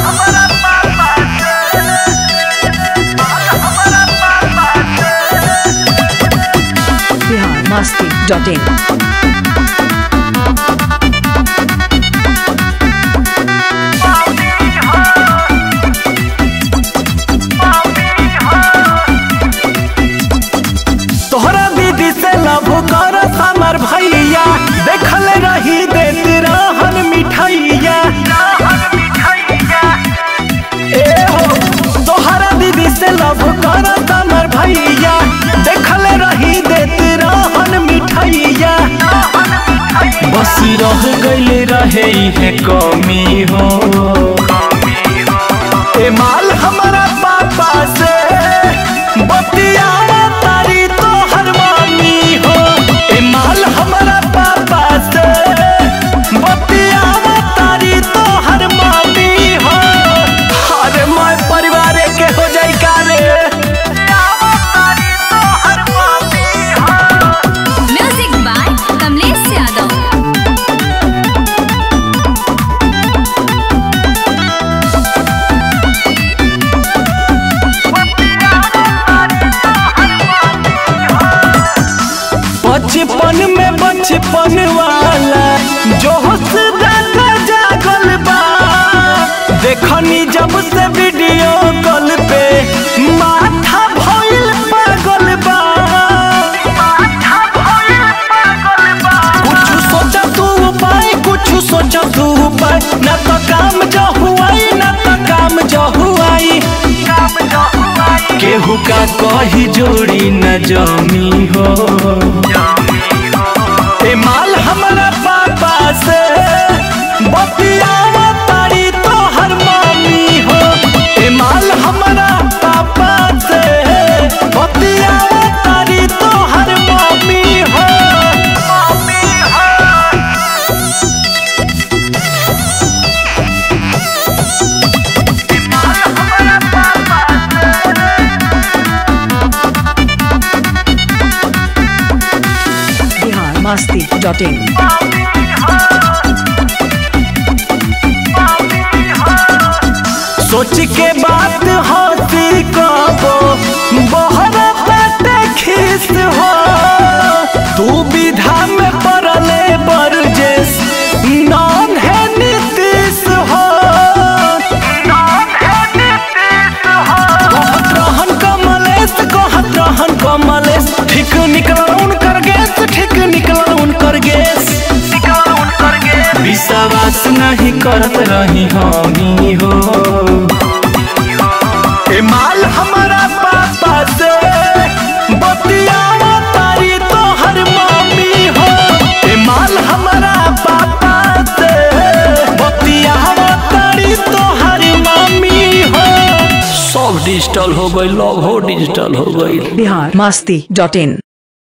biharmasti.in तोहरा दीदी से लव कर हमर भैया देखल रही देत रहन मिठैया ए हो तोहरा दीदी से लव कर हमर भैया देखल रही देत रहन मिठैया बस रह गइल रहे है कमी हो ए माल हमारा पापा से बतियावा तारी तो हर मामी हो ए माल हमारा पापा से बतियावा तारी तो हर मामी हो अरे मैं परिवार के हो जाई का रे म्यूजिक बाय कमलेश यादव बचपन में बचपन वाला जो हौसला जागल बा देखनी जब से वीडियो कॉल पे माथा भइल पागल बा कुछ सोचा तू उपाय कुछ सोचा तू उपाय न तो काम जो हुआई न तो काम जो हुआई केहू का कही जोड़ी न जमी हो ए माल हमारा पापा से बतियावा तारी तो हर मामी हो ए माल हमारा पापा से बतियावा तारी तो हर मामी हो biharmasti.in सोच के बात होती कबो बहरा बाटे खीस हो तू विधा में पड़ले बरजेस नॉन है नीतीश हो कहत रहन कमलेश कहत रहन कमलेश ठीक निकल उनकर गैस ठीक निकल उनकर गैस विश्वास नहीं करत रही हमी हो ए माल हमारा पापा से बतियावा तारी तो हर मामी हो ए माल हमारा पापा से बतियावा तारी तो हर मामी हो सब डिजिटल हो गई लव हो डिजिटल हो गई biharmasti.in